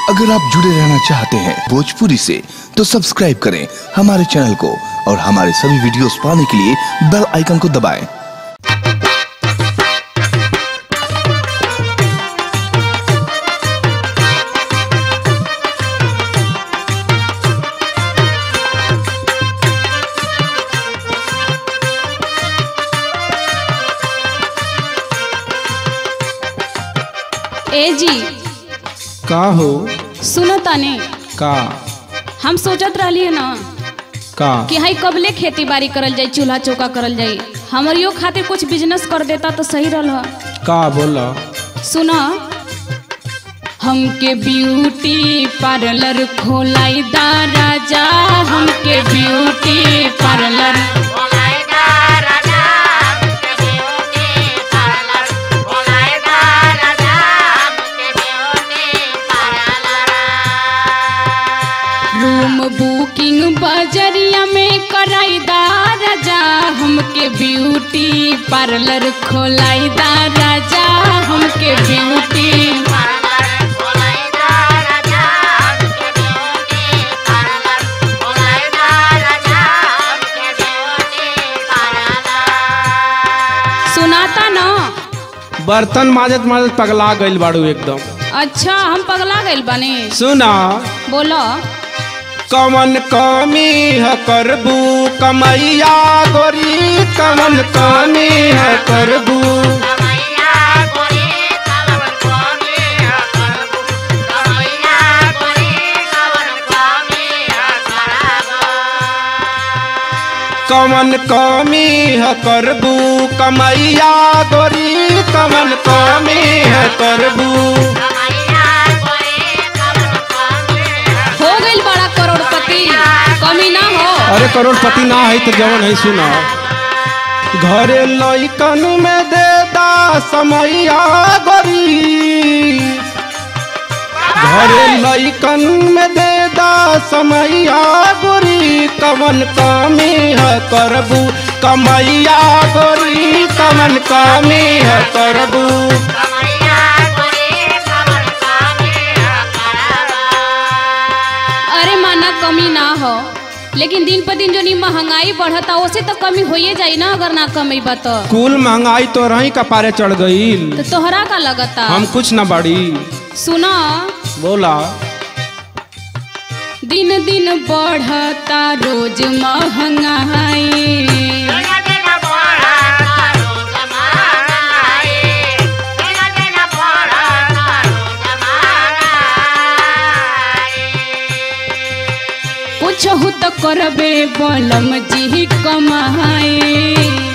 अगर आप जुड़े रहना चाहते हैं भोजपुरी से तो सब्सक्राइब करें हमारे चैनल को और हमारे सभी वीडियोस पाने के लिए बेल आइकन को दबाएं। ए जी का हो सुनो तने का हम सोचत रहली है ना का कि हाई कबले खेती बाड़ी करल जाई चूल्हा चौका करल जाई हमरियो खातिर कुछ बिजनेस कर देता तो सही रहा का बोला सुना हमके ब्यूटी पार्लर खोलाई दा राजा हमके ब्यूटी पार्लर रूम बुकिंग बजरिया में कराई दा राजा हमके ब्यूटी पार्लर खोलाई दा राजा हमके ब्यूटी सुनाता ना बर्तन माजत माजत पगला गइल बाड़ू एकदम अच्छा हम पगला गइल बानी सुना बोलो कमन कमी है करबू कमैया गोरी कमन कमी है करबू कमन कमी है करबू कमैया गोरी कमन कमी है करबू हो गइल बड़ा करोड़पति कमी ना हो अरे करोड़पति ना है तो जवन है सुना घरे लइकन में दे दा समैया गोरी घरे लइकन में दे दा समैया गोरी कमन कमी है करबू कमैया गोरी कमन कमी है करबू अरे माना कमी ना हो लेकिन दिन पर दिन जो नी महंगाई बढ़ता उसे तो कमी होइए जाई ना अगर ना कमेबा तो कुल महंगाई तो रही कपारे चढ़ गईल तो तोहरा का लगता हम कुछ न बड़ी सुनो बोला दिन दिन बढ़ता रोज महंगाई कुछ हो तो करबे बलम जी कमाई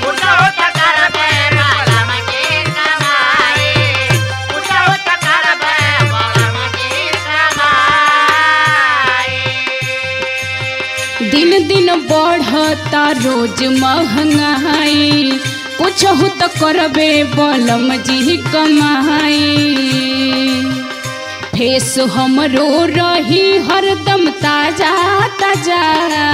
दिन दिन बढ़ता रोज महंगाई कुछ हो तो करबे बलम जी कमाई फेस हमरो रही हरदम ताजा ताजा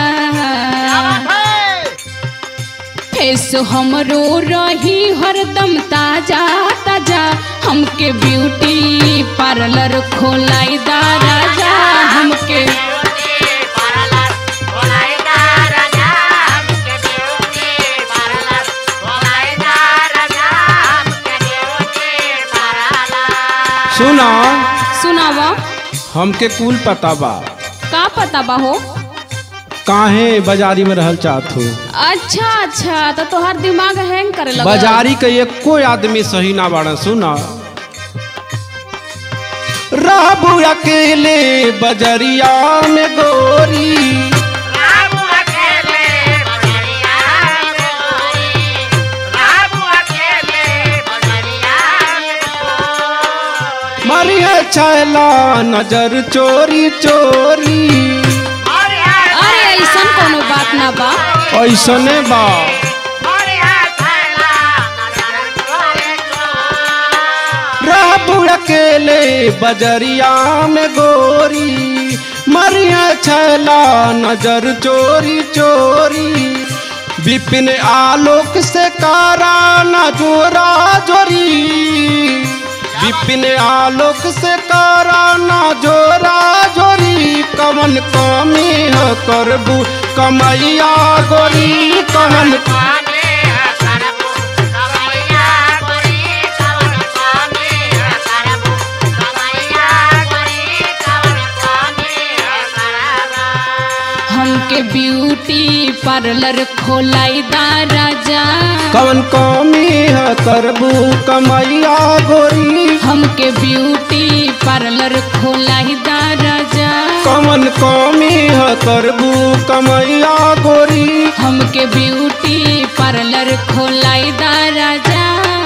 फेस हमरो रही हरदम ताजा ताजा हमके ब्यूटी पार्लर खोलाई दा राजा हमके सुना सुनावा हमके कुल पता बा का पता बा हो काहे बाजारी में रहल चाहत हो अच्छा अच्छा तो तोहार दिमाग हैंग करे लगा बाजारी के एको आदमी सही ना बाड़न सुना रहबू अकेले बजरिया में गोरी मरिया छैला नजर चोरी चोरी अरे ऐसा कोनो बात ना बा ऐसने बा रहबू अकेले बजरिया में गोरी मरिया छैला नजर चोरी चोरी विपिन आलोक से कारा न जोरा जोरी विपिन आलोक से कारा न जोरा कवन कमी ह करबू कमैया गोरी कवन हमके ब्यूटी पार्लर खोलाई दा राजा कवन कमी ह करबू कमैया गोरी हमके ब्यूटी पार्लर खोलाई दा राजा कवन कमी ह करबू कमैया गोरी हमके ब्यूटी पार्लर खोलाई दा राजा